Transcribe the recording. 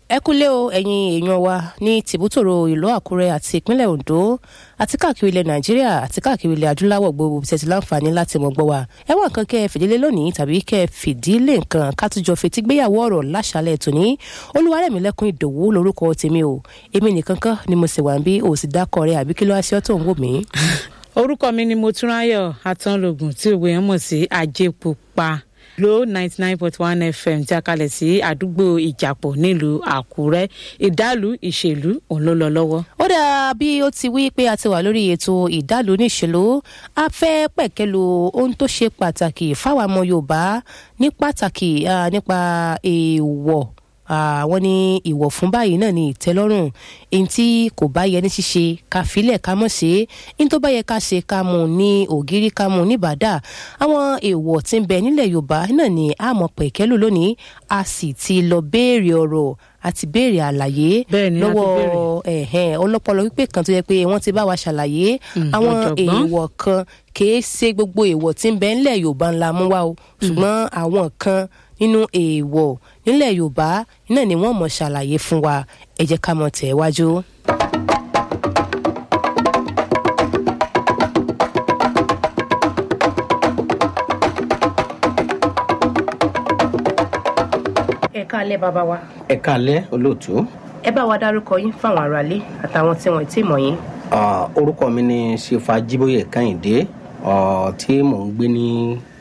ẹ kúlé o ẹ̀yin èèyàn wa ní tìbútòrò ìlú àkúrẹ́ àti ìpínlẹ̀ ondo àti káàkiri ilẹ̀ nàìjíríà àti káàkiri ilẹ̀ adúláwọ̀ gbogbo tẹ̀sí láǹfààní láti mọ̀ gbọ́ wa ẹ wá nǹkan kẹ́ ẹ fìdílé lónìí tàbí kẹ́ ẹ fìdílé nǹkan kátújọ fetí gbéyàwó ọ̀rọ̀ láṣálẹ̀ tòní olúwarẹ̀mílẹ́kùn ìdòwú lórúkọ tèmi o èmi nìkan kan ni mo sì wà ń bí òsì dákọ̀ rẹ̀ àbí kí ló wá sí ọ́ tó ń wò mí. orúkọ mi ni motúnráyọ atánlógún tí òwe yẹn mọ̀ sí ajépupa lo ninety nine point one fm tí a kalẹ̀ sí àdúgbò ìjàpọ̀ nílùú àkúrẹ́ ìdálù ìṣèlú òun ló lọ lọ́wọ́. ó dáa bí ó ti wí pé a ti wà lórí ètò ìdálù níṣèlú a fẹ́ pẹ̀kẹ́lu ohun tó ṣe pàtàkì fáwọn ọmọ yorùbá ní pàtàkì nípa èèwọ̀ àwọn ní ìwọ̀ fún báyìí náà ní ìtẹ́lọ́rùn èyí tí kò bá yẹ ní ṣíṣe ká filẹ̀ ká mọ̀ ṣe é ní tó bá yẹ ká ṣe ká mú ní ògiri ká mú ní bàdà àwọn èèwọ̀ tí ń bẹ nílẹ̀ yorùbá náà ní àmọ́ pẹ̀kẹ́lù lónìí a sì ti lọ béèrè ọ̀rọ̀ àti béèrè àlàyé lọ́wọ́ ọlọ́pọlọ wípé kan tó yẹ pé wọ́n ti bá wa ṣàlàyé àwọn èèwọ̀ kan kìí ṣe gbogbo èèwọ̀ tí ń bẹ nílẹ̀ yorùbá ńlá mú wá o ṣùgbọ́n àwọn kan nínú èèwọ̀ nílẹ̀ yorùbá náà ni wọ́n mọ̀ ṣàlàyé fún wa ẹ jẹ́ ká mọ̀ tẹ̀ wájú. ẹ káalẹ́ bàbá wa. ẹ káalẹ́ olóòtú. ẹ bá wa dárúkọ yín fáwọn aráalé àtàwọn tí wọn ti mọ̀ yín. orúkọ mi ni sefa jíbóyè kẹ́hìndé tí mò ń gbé ní